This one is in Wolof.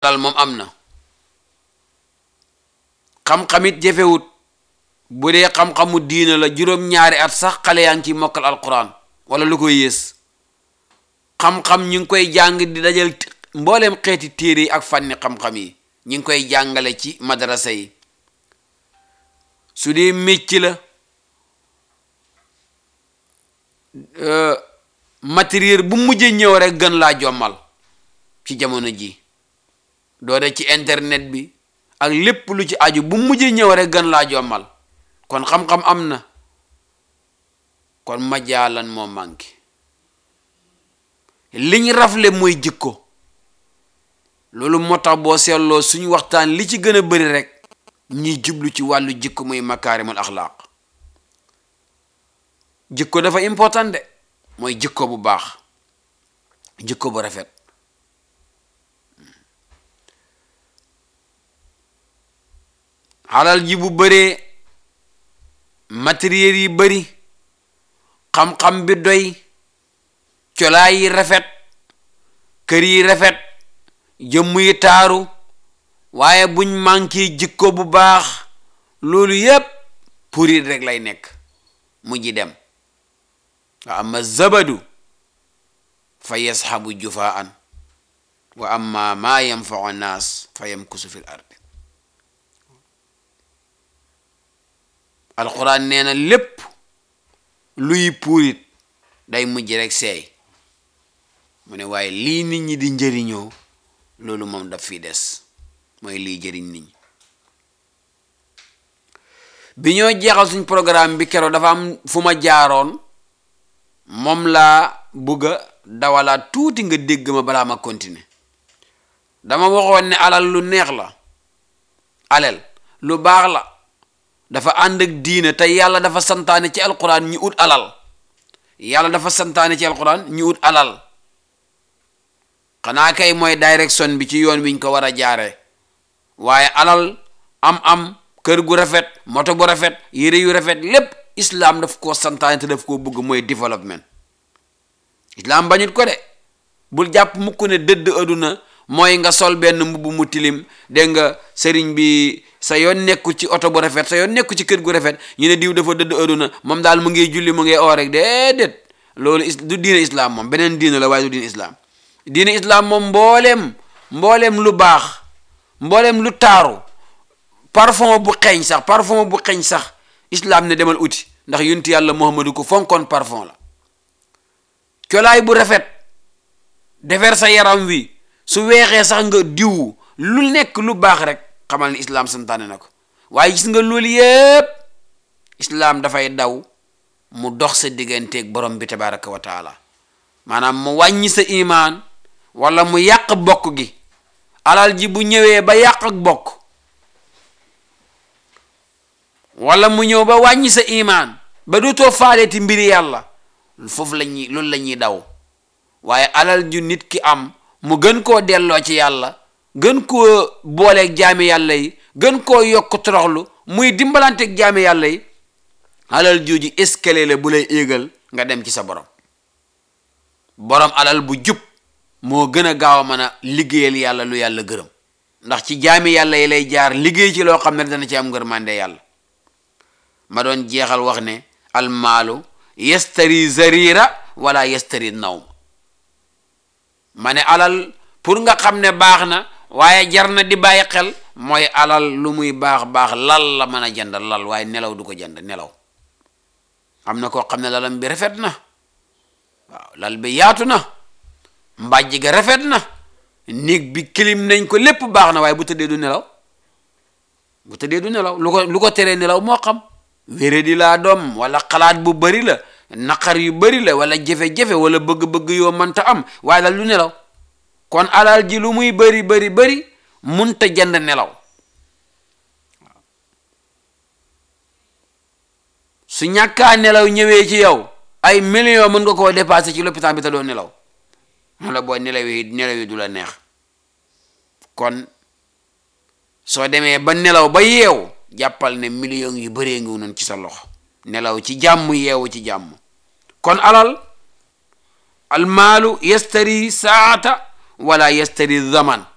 alal moom am na xam-xamit jafewut bu dee xam-xamu diina la juróom-ñaari at sax xale yaa ngi ci mokkal alquran wala lu koy yées xam-xam ñu ngi koy jàng di dajal mbooleem xeeti téere yi ak fànni xam-xam yi ñu ngi koy jàngale ci madrasa yi su dee mécc la matériel bu mujj ñëw rek gën laa jommal ci jamono ji doode ci internet bi ak lépp lu ci aju bu mujj ñëw rek gën laa jommal kon xam-xam am na kon majaalan moo manqué liñ rafle mooy jikko loolu moo tax boo seetloo suñu waxtaan li ci gën a bëri rek ñiy jublu ci wàllu jikko muy makaarimul axlaaq jikko dafa important de mooy jikko bu baax jikko bu rafet alal ji bu bëree matériel yi bëri xam-xam bi doy colaay yi rafet kër yi rafet jëmm yi taaru waaye buñ manqué jikko bu baax loolu yépp purit rek lay nekk mujji dem wa amma zabadu fa yasxabu jufaan wa amma maa yanfau nnaas fa yamkusu fi l ardi alquran nee na lépp luy puurit day mujj rek seey mu ne waaye lii nit ñi di njëriñoo loolu moom daf fi des mooy lii jëriñ nit ñi bi ñoo jeexal suñ programme bi keroog dafa am fu ma jaaroon moom laa bugg a dawalaat tuuti nga dégg ma balaa ma continuer dama waxoon ne alal lu neex la alal lu baax la dafa ànd ak diine te yàlla dafa santaane ci alquran ñu ut alal yàlla dafa santaane ci alquran ñu ut alal xanaa kay mooy direction bi ci yoon wiñ ko war a jaaree waaye alal am-am kër gu rafet moto bu rafet yére yu rafet lépp islam daf koo santaane te daf koo bëgg mooy développement islam bañut ko de bul jàpp mukk ne dëdd aduna mooy nga sol benn mbubb mu tilim dégg nga sëriñ bi sa yoon nekku ci oto bu rafet sa yoon nekku ci kër gu rafet ñu ne diw dafa dëdd aduna moom daal mu ngi julli mu ngi oo rek déedéet loolu is du diine islam moom beneen diine la waaye du diine islam diine islam moom mbooleem mbooleem lu baax mbooleem lu taaru parfum bu xeeñ sax parfum bu xeeñ sax islam ne demal uti ndax yunti yàlla muhammadu ko fonkoon parfum la colaay bu rafet defar sa yaram wi su weexee sax nga diwu lu nekk lu baax rek xamal ni islam santaane na ko waaye gis nga loolu yépp islam dafay daw mu dox sa digganteeg borom bi tabaraka wa taala maanaam mu wàññi sa imaan wala mu yàq bokk gi alal ji bu ñëwee ba yàq ak bokk wala mu ñëw ba wàññi sa imaan ba dootoo faaleeti mbiri yàlla foofu la ñuy loolu la ñuy daw waaye alal ju nit ki am mu gën koo delloo ci yàlla gën koo booleeg jaami yàlla yi gën koo yokk toroxlu muy dimbalanteeg jaami yàlla yi alal jooju escalier la bu lay éegal nga dem ci sa borom borom alal bu jub moo gën a gaaw a mën a liggéeyal yàlla lu yàlla gërëm ndax ci jaami yàlla yi lay jaar liggéey ci loo xam ne dana ci am ngërmande yàlla ma doon jeexal wax ne almaalu yastari zarira wala yastari nawm ma ne alal pour nga xam ne baax na waaye jar na di bàyyi xel mooy alal lu muy baax baax lal la mën a jënd lal waaye nelaw du ko jënd nelaw am na koo xam ne lalam bi rafet na waaw lal bi yaatu na mbàjj ga rafet na néeg bi kilim nañ ko lépp baax na waaye bu tëddee du nelaw bu tëddee du nelaw lu ko lu ko teree nelaw moo xam wére di laa doom wala xalaat bu bari la naqar yu bari la wala jafe-jafe wala bëgg-bëgg yoo mënta am waaye dal du nelaw kon alal ji lu muy bari bari bari munta jënd nelaw su ñàkkaa nelaw ñëwee ci yow ay million mën nga koo dépassé ci lopitaan bi te doo nelaw wala boo nelaw yi nelaw yi du la neex kon soo demee ba nelaw ba yeew jàppal ne million yu bëree ngi noonu ci sa loxo nelaw ci jàmm yeewu ci jàmm kon alal almaalu yastari saata wala yastari zaman